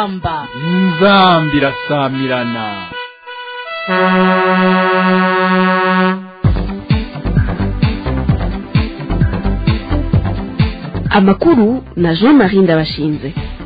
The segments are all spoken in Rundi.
inzamba inzambi irasamirana amakuru na jean marie ndabashinze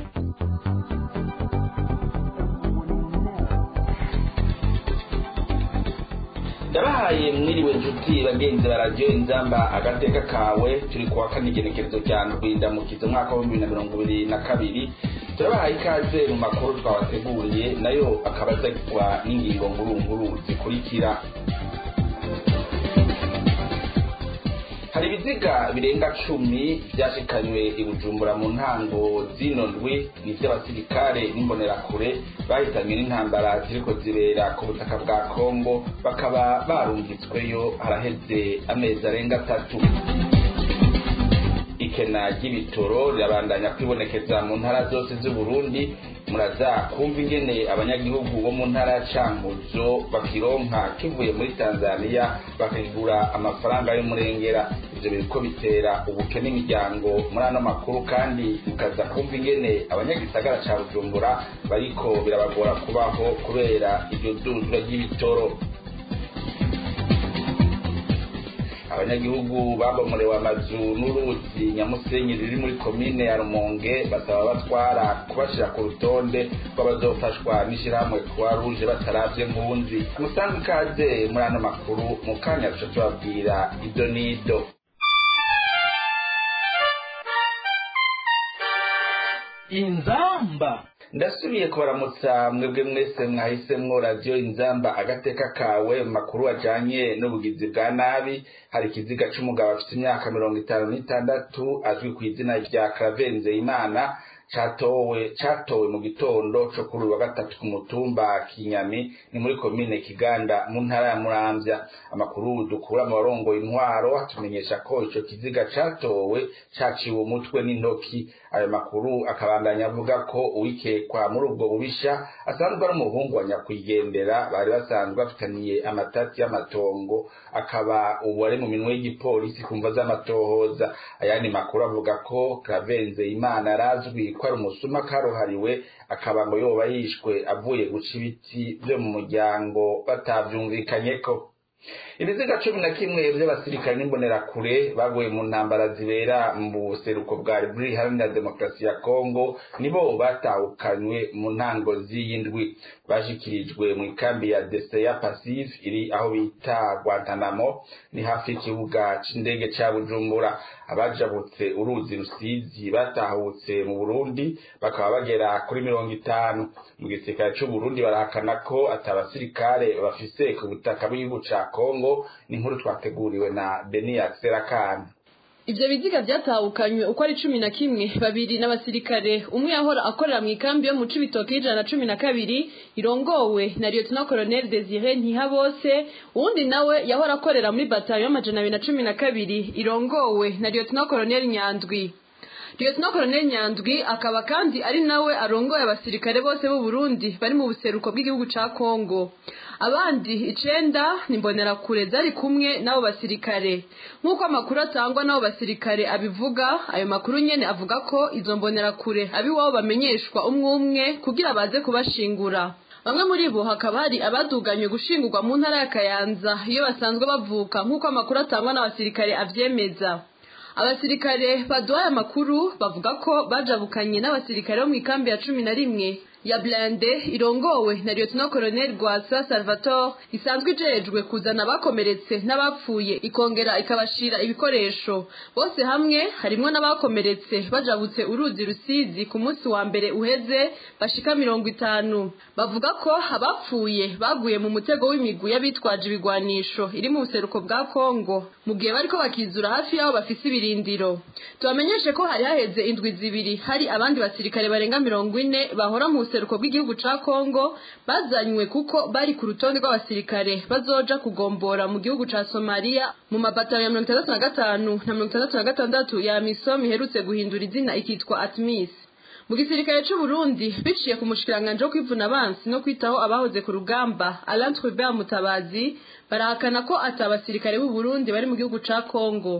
ndabahaye mwiriwe nshuti bagenzi ba radiyo inzamba agateka kawe turi kuwa kane igenekerezo rya ndwindamukizo umwaka wa bibiri na mirongo ibiri na kabiri turabahaye ikaze mu makuru twabateguriye nayo akaba azagirwa n'ingingo nkuru nkuru zikurikira hari ibiziga birenga cumi byashikanywe i bujumbura mu ntango zino ndwi ni iby'abasirikare n'imbonerakure bahitanywe n'intambara ziriko zibera ku butaka bwa kongo bakaba barungitsweyo haraheze amezi arenga atatu ikena ry'ibitoro rirabandanya kwibonekeza mu ntara zose z'uburundi muraza kumva ingene abanyagihugu bo mu ntara ya cankuzo bakironka kivuye muri tanzania bakigura amafaranga y'umurengera ivyo biriko bitera ubukene imiryango muri ano makuru kandi mukaza kumva ingene abanyagisagara ca bujumbura bariko birabagora kubaho kubera iryo duzwa ry'ibitoro abanyagihugu babomorewe amazu n'uruzi nyamusenyi ruri muri komine ya rumonge basaba batwara kubashira ku rutonde rw'abazofashwa n'ishirahamwe kuwa ruje bataravye mpunzi musanzwe ikaze muri ano makuru mu kanya duca tubabwira ido n'ido inzamba ndasubiye kubaramutsa mwebwe mwese mwahisemwo radiyo inzamba agateka kawe mu makuru ajanye n'ubugizi bwa nabi hari ikiziga c'umugabo afite imyaka mirongo itanu n'itandatu azwi ku izina rya karavenze imana catowe catowe mu gitondo co kuri wa gatatu ku mutumba kinyami ni muri komine kiganda mu ntara ya muramvya amakuru dukura mu barongoye intwaro atumenyesha ko ico kiziga catowe caciwe umutwe n'intoki ayo makuru akabandanya avuga ko uwikekwa muri ubwo bubisha asanzwe ari umuhungu wa nyakwigendera bari basanzwe bafitaniye amatati y'amatongo akaba ubu ari mu minwe y'igipolisi kumva z'amatohoza ayandi makuru avuga ko kravenze imana arazwi ko ari umusuma karuhariwe akaba ngo yoba yishwe avuye guca ibiti vyo mu muryango batavyumvikanyeko ibiziga cumi na kimwe vy'abasirikare n'imbonerakure baguye mu ntambara zibera mu buseruko bwa repubulika iharanira demokarasi ya kongo nibo batahukanywe mu ntango z'iyindwi bashikirijwe mu ikambi ya deseya pasive iri aho bita guantanamo ni hafi y'ikibuga c'indege ca bujumbura abajabutse uruzi rusizi batahutse mu burundi bakaba bagera kuri mirongo itanu mu gisirikare c'uburundi barahakana ko ati abasirikare bafise ku butaka bw'igihugu ca kongo ni inkuru twateguriwe na beniyat serakani ivyo biziga vyatahukanywe uko ari cumi na kimwe babiri n'abasirikare umwe yahora akorera mu ikambi yo mu cibitoke y'ijana na cumi na kabiri irongowe na lieutenant colonel desire ntihabose uwundi nawe yahora akorera muri batayo y'amajana abiri na cumi na kabiri irongowe na lieutenant colonel nyandwi lieutenant colonel nyandwi akaba kandi ari nawe arongoye abasirikare bose b'u Burundi bari mu buseruko bw'igihugu ca Kongo abandi icenda nimbonerakure zari kumwe n'abo basirikare nk'uko amakuru atangwa n'abo basirikare abivuga ayo makuru nyene avuga ko izo mbonerakure abiwabo bamenyeshwa umwe umwe kugira baze kubashingura bamwe muri bo hakaba hari abaduganywe gushingurwa mu ntara ya kayanza iyo basanzwe bavuka nk'uko amakuru atangwa n'abasirikare avyemeza abasirikare baduhaye amakuru bavuga ko bajabukanye n'abasirikare bo mu ikambi ya cumi na rimwe ya blende irongowe na lieutenant colonel Rwasa Salvatore isanzwe ijejwe kuzana abakomeretse n'abapfuye ikongera ikabashira ibikoresho bose hamwe harimwo n'abakomeretse bajabutse uruzi rusizi ku munsi wa mbere uheze bashika mirongo itanu bavuga ko abapfuye baguye mu mutego w'imigwi y'abitwaje ibigwanisho iri mu buseruko bwa Kongo mu gihe bariko bakizura hafi y'aho bafise ibirindiro tubamenyeshe ko hari haheze indwi zibiri hari abandi basirikare barenga mirongo ine bahora mu buseruko bw'igihugu ca Kongo bazanywe kuko bari ku rutonde rw'abasirikare bazoja kugombora mu gihugu ca Somalia mu mabataro ya mirongo itandatu na gatanu na mirongo itandatu na gatandatu ya misom iherutse guhindura izina ikitwa atmis mu gisirikare c'u Burundi biciye ku mushikiranganje wo kwivuna abansi no kwitaho abahoze ku rugamba Alain Trubert Mutabazi barahakana ko ati abasirikare b'u Burundi bari mu gihugu ca Kongo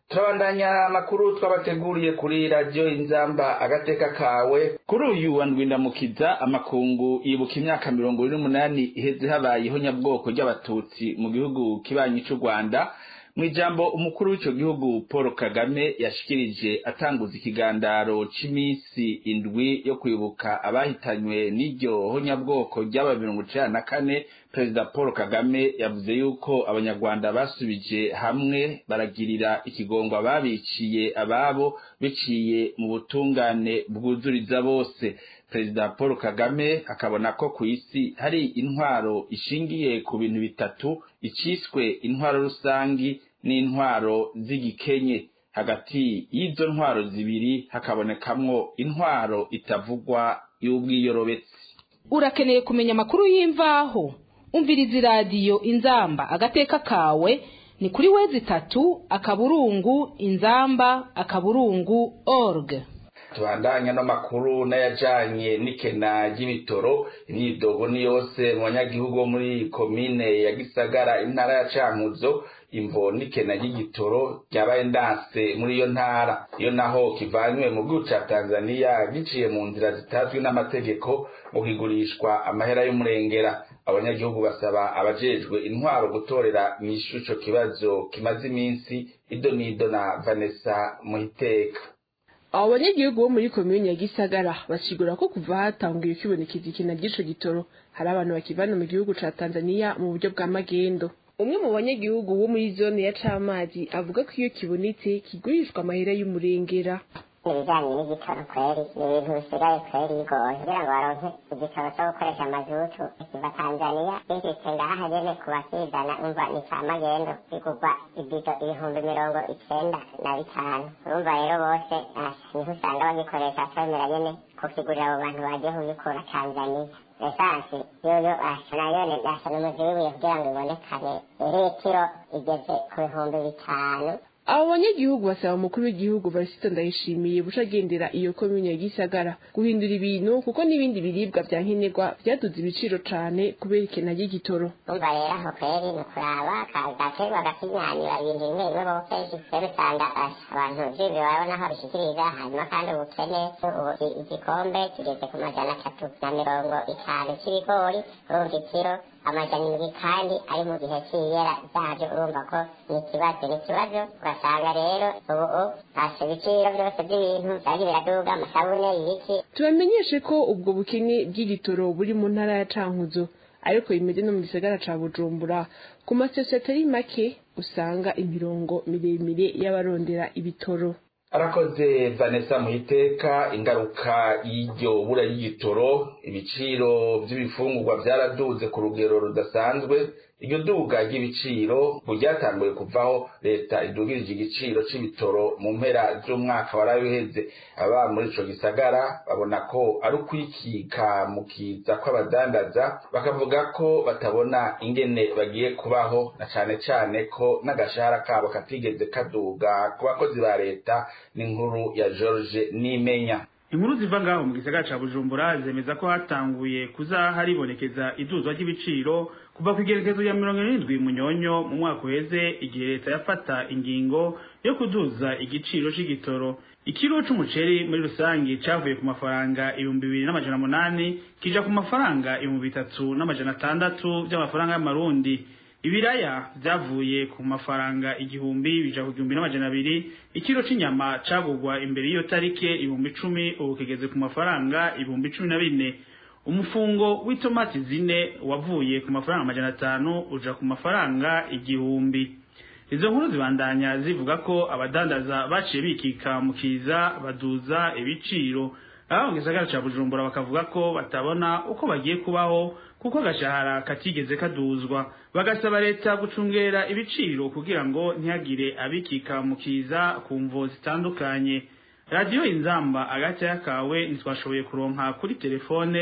turabandanya amakuru twabateguriye kuri radiyo inzamba agateka kawe kuri uyu wa ndwindamukiza amakungu yibuka imyaka mirongo ine n'umunani iheze habayeho nyabwoko ry'abatutsi mu gihugu kibanyi cy'u rwanda mu ijambo umukuru w'icyo gihugu paul kagame yashikirije atanguza ikigandaro cy'iminsi indwi yo kwibuka abahitanywe n'iryo honyabwoko ry'aba mirongo icenda na kane perezida paul kagame yavuze yuko abanyarwanda basubije hamwe baragirira ikigongwa babiciye ababo biciye mu butungane bwuzuriza bose perezida paul kagame akabona ko ku isi hari intwaro ishingiye ku bintu bitatu iciswe intwaro rusangi n'intwaro z'igikenye hagati y'izo ntwaro zibiri hakabonekamwo intwaro itavugwa y'ubwiyorobetsi urakeneye kumenya amakuru y'imvaho umviriza iradiyo inzamba agateka kawe ni kuri wezi itatu akaburungu inzamba akaburungu org tubandanya n'amakuru n'ayajanye n'ikena ry'ibitoro imyidogo ni yose mu banyagihugu bo muri komine ya gisagara intara ya cankuzo imvo n'ikena ry'igitoro ryabaye ndanse muri iyo ntara iyo naho kivanywe mu gihugu ca tanzaniya giciye mu nzira zitazwi n'amategeko mu kigurishwa amahera y'umurengera abanyagihugu basaba abajejwe intwaro gutorera mw'ishu ico kibazo kimaze iminsi ido n'ido na vanessa muhiteka abo banyagihugu bo muri komini ya gisagara basigura ko kuva hatanguye kwibonekeza ikina ry'ico gitoro hari abantu bakivana mu gihugu ca tanzaniya mu buryo bwa magendo umwe mu banyagihugu wo muri zone ya camazi avuga ko iyo kibonetse kigurishwa amahera y'umurengera ibijyanye n'igitoro kweri ni ibintu bisigaye kweri bigoye kugira ngo baronke igitoro cyo gukoresha amazutu kiva tanzaniya bishitse ngaha nyene ku bakizana umva ni ca magendo bigurwa ibido ibihumbi mirongo icenda na bitanu urumva rero bose niho usanga bagikoresha acemera nyene kukigurira abo bantu bagiye kubikura tanzaniya esansi yoyo nayone nasana umuzi w'ibuye kugira ngo ibonekane litiro igeze ku bihumbi bitanu abo banyagihugu basaba umukuru w'igihugu varisito ndayishimiye buca agendera iyo komine ya gisagara guhindura ibintu kuko n'ibindi biribwa vya nkenerwa vyaduze ibiciro cane kubera ikena ry'igitoro umva rero aho kweri ni ukuraba gaterwa gakinyanyura ibintu bimwe bimwe bo kenshi rero usanga abantu vy'ibyo barabona aho bishikiriza hanyuma kandi ubukene ubu igikombe kigeze ku majana atatu na mirongo itanu c'ibigori urumva ikiro amajana indwi kandi ari mu gihe c'iyera vyavyo urumva ko ni ikibazo ni ikibazo ugasanga rero ubu hasi ibiciro vyose vy'ibintu vyagiye biraduga amasabune ibiki tubamenyeshe ko ubwo bukene bw'igitoro buri mu ntara ya cankuzo ariko bimeze no mu gisagara ca bujumbura ku masosiyete atari make usanga imirongo miremire y'abarondera ibitoro arakoze vanessa muhiteka ingaruka y'iryo bura y'igitoro ibiciro vy'ibifungurwa vyaraduze ku rugero rudasanzwe iryo duga ry'ibiciro ngo ryatanguye kuvaho leta idugirije igiciro c'ibitoro mu mpera z'umwaka warabiheze aba muri ico gisagara babona ko ari ukwikika mu kiza kw'abadandaza bakavuga ko batabona ingene bagiye kubaho na cane cane ko n'agashahara kabo katigeze kaduga ku bakozi ba leta n'inkuru ya George Nimenya inkuru ziva ngaho mu gisagara ca bujumbura zemeza ko hatanguye kuza haribonekeza iduzwa ry'ibiciro kuva ku igerekezo ya mirongo irindwi munyonyo mu mwaka uheze igihe leta yafata ingingo yo kuduza igiciro c'igitoro ikiro c'umuceri muri rusange cavuye ku mafaranga ibihumbi bibiri n'amajana munani kija ku mafaranga ibihumbi bitatu n'amajana atandatu vy'amafaranga y'amarundi ibiraya vyavuye ku mafaranga igihumbi bija ku gihumbi n'amajana abiri ikiro c'inyama cagurwa imbere y'iyo tarike ibihumbi icumi ubu kigeze ku mafaranga ibihumbi cumi na bine umufungo w'itomati zine wavuye ku mafaranga amajana atanu uja ku mafaranga igihumbi izo nkuru zibandanya zivuga ko abadandaza baciye bikika mu kiza baduza ibiciro aho mu gisagara ca bujumbura bakavuga ko batabona uko bagiye kubaho kuko agashahara katigeze kaduzwa bagasaba leta gucungera ibiciro kugira ngo ntihagire abikika mu kiza ku mvo zitandukanye radiyo inzamba agace kawe ntitwashoboye kuronka kuri telefone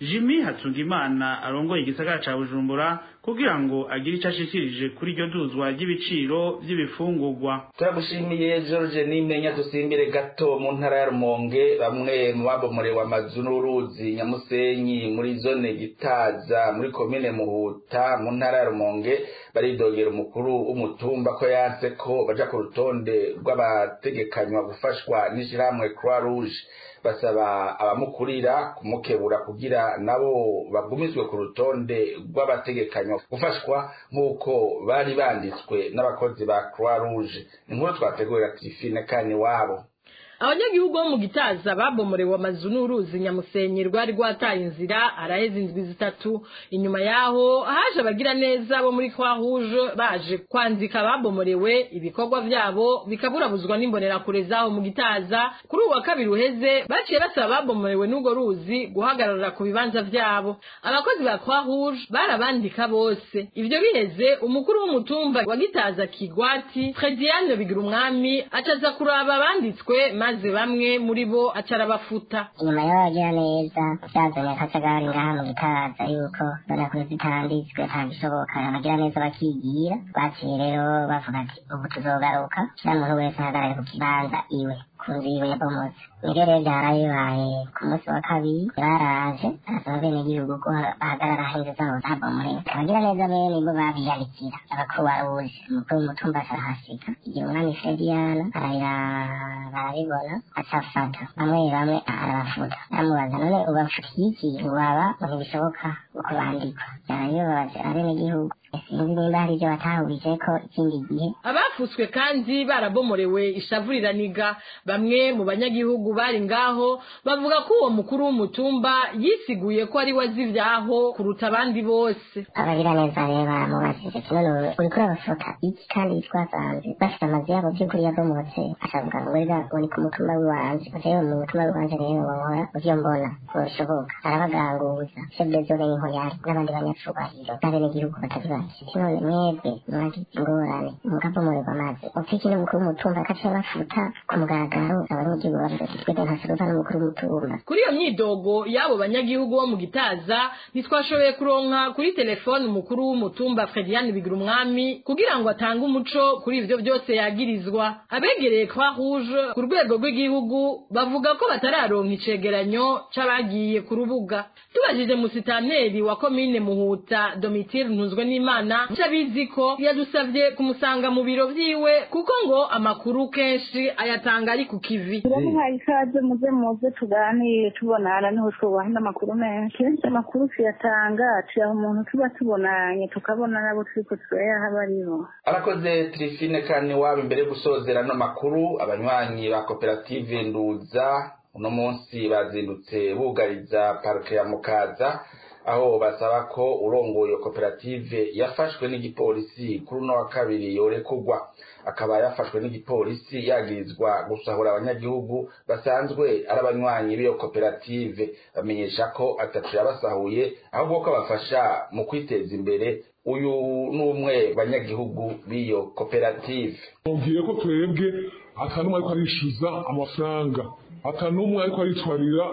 jimmy hatungimana arongoye igisagara ca bujumbura kugira ngo agire ico ashikirije kuri iryo duzwa ry'ibiciro vy'ibifungurwa turagushimiye george nimenya dusimbire gato mu ntara ya rumonge bamwe mu babomorewe amazu n'uruzi nyamusenyi muri zone gitaza muri komine muhuta mu ntara ya rumonge baridogera umukuru w'umutumba ko yanse ko baja ku rutonde rw'abategekanywa gufashwa n'ishirahamwe croix rouge basaba abamukurira kumukebura kugira nabo bagumizwe ku rutonde rw'abategekanywa gufashwa nk'uko bari banditswe n'abakozi ba croix rouge inkuru twategurira tifine kani wabo abanyagihugu bo mu gitaza babomorewe amazu n'uruzi nyamusenyi rwari rwataye inzira araheze indwi zitatu inyuma yaho haje abagira neza bo muri kwa rouge baje kwandika ababomorewe ibikorwa vyabo bikaburabuzwa n'imbonerakure zaho mu gitaza kuri uwa kabiri uheze baciye basaba ababomorewe n'urwo ruzi guhagarara ku bibanza vyabo abakozi ba kwa rouge barabandika bose ivyo biheze umukuru w'umutumba wa gitaza kigwati frediane bigira umwami acaza kuraba abanditswe maze bamwe muri bo acara bafuta inyuma y'abagira neza byazanye akajagari ngaha mu gitaza yuko mbona kuri zitanditswe nta gishoboka abagira neza bakigira baciye rero bavuga ati ubu tuzogaruka kila muntu wese ahagarare ku kibanza iwe ku nzu yiwe yabomotse nibyo rero byarabibaye ku munsi wa kabiri baraje barasaba abenegihugu ko bahagarara aho inzu zabo zabomorewe abagira neza bene nibo babiyandikira abakubaruje umukuru w'umutumba arahasiga igihe umwami frediyana arahira barabibona acafata bamwe bamwe arabafuta aramubaza none ubafukiye iki waba ntibishoboka uko bandikwa byarabibabaje abenegihugu sinzi nimba hari ibyo batahurije ko ikindi gihe abafutswe kandi barabomorewe ishavuriraniga bamwe mu banyagihugu bari ngaho bavuga ko uwo mukuru w'umutumba yisiguye ko ari we azi ibyaho kuruta abandi bose abagira neza rero baramubajije none uriko urabafuta iki kandi twasanze bafite amazu yabo by'ukuri yabomotse ashavuga ngo rega ngo ni ku mutumba w'iwanje rero mu mutumba w'iwanje rero bahora uvyo mbona ko bishoboka arabaganguza chef de zone niho yari n'abandi banyacubahiro n'abenegihugu batari bake none mwebwe mwagize ingorane mugabomorerwa amazi ufite n'umukuru w'umutumba akaca bafuta ku mugaragaro abanyagihugu bavuga ati twebwe ntasaruva n'umukuru w'umutumba kuri iyo myidogo y'abo banyagihugu bo mu gitaza ntitwashoboye kuronka kuri telefone umukuru w'umutumba frediane bigira umwami kugira ngo atange umuco kuri ivyo byose yagirizwa abegereye kwa rouge ku rwego rw'igihugu bavuga ko batararonka icegeranyo c'abagiye ku rubuga tubajije musitaneri wa komine muhuta domitire ntuzwe n'imana cabizi ko yadusavye kumusanga mu biro vyiwe kuko ngo amakuru kenshi ayatanga ari ku kivi turamuhaye ikaze muze muze tuganire tubonana niho twubaha n'amakuru menshi amakuru tuyatanga tuyaha umuntu tuba tubonanye tukabona nabo turiko turayaha baribo arakoze trifine kani wabo imbere yo gusozera ano makuru abanywanyi ba koperative nduza uno munsi bazindutse bugariza parike ya mukaza aho basaba ko urongoye iyo koperative yafashwe n'igipolisi kuri uno wa kabiri yorekurwa akaba yafashwe n'igipolisi yagirizwa gusahura abanyagihugu basanzwe ari abanywanyi b'iyo koperative bamenyesha ko atatu yabasahuye ahubwo ko abafasha mu kwiteza imbere uyu ni umwe banyagihugu b'iyo koperative mubwiye ko twebwe atanumwe ariko arishyuza amafaranga atanumwe ariko aritwarira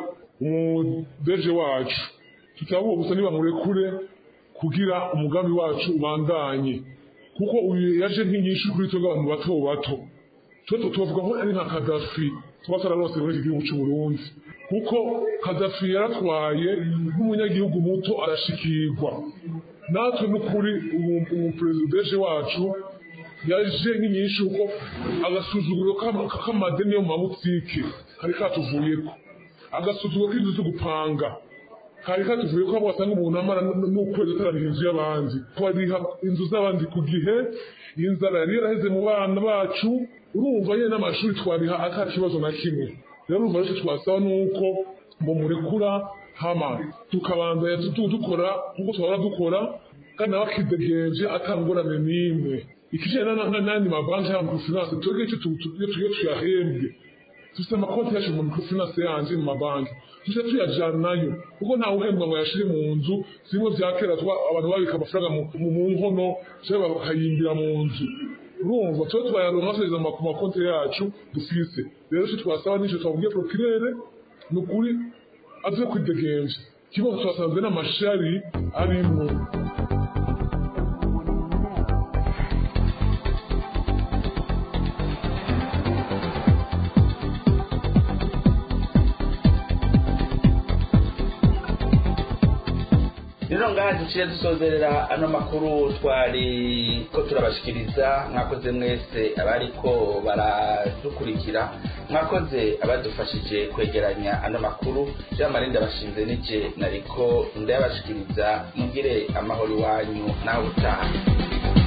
umudeje wacu tutavuga gusa nibamurekure kugira umugambi wacu ubandanye kuko uyu yaje nk'inyinshi kuri twebwe abantu bato bato twe tubavuga ko ari nka kadafi tuba twararose muri iki gihugu cy'u Burundi kuko kadafi yaratwaye nk'umunyagihugu muto arashikirwa natwe n'ukuri umuperezideje wacu yaje nk'inyinshi kuko agasuzuguro k'amadeni yo mu mabutike kari katuvuyeko agasuzuguro k'inzu zo gupanga kari katuvuye ko wasanga umuntu amara n'ukwezi atarariha inzu y'abandi twariha inzu z'abandi ku gihe inzara yari yaraheze mu bana bacu urumva nyine n'amashuri twariha ata kibazo na kimwe rero urumva rero twasaba nuko ngo murekura hama tukabanza dukora nk'uko twahora dukora kandi nawe akidegenje atangorane n'imwe ikijyanye n'andi mabanki ya microfinance twebwe icyo tugiye tuyahembwe dufite amakonti yacu mu microfinance yanjye mu mabanki tujya tuyajyanayo kuko ntawe uhembwa ngo yashire mu nzu zimwe bya kera abantu babika amafaranga mu nkono cyangwa bakayimbira mu nzu urumva tuba twayaronka tugeze ku makonti yacu dufise rero icyo twasaba n'icyo twabwiye procureur ni ukuri aze kwidegenje ikibazo twasanze n'amashari arimo rero ngaha duciye dusozerera ano makuru twari ko turabashikiriza mwakoze mwese abariko baradukurikira mwakoze abadufashije kwegeranya ano makuru jean marie ndabashinze nije nariko ndayabashikiriza mugire amahoro iwanyu nawe utaha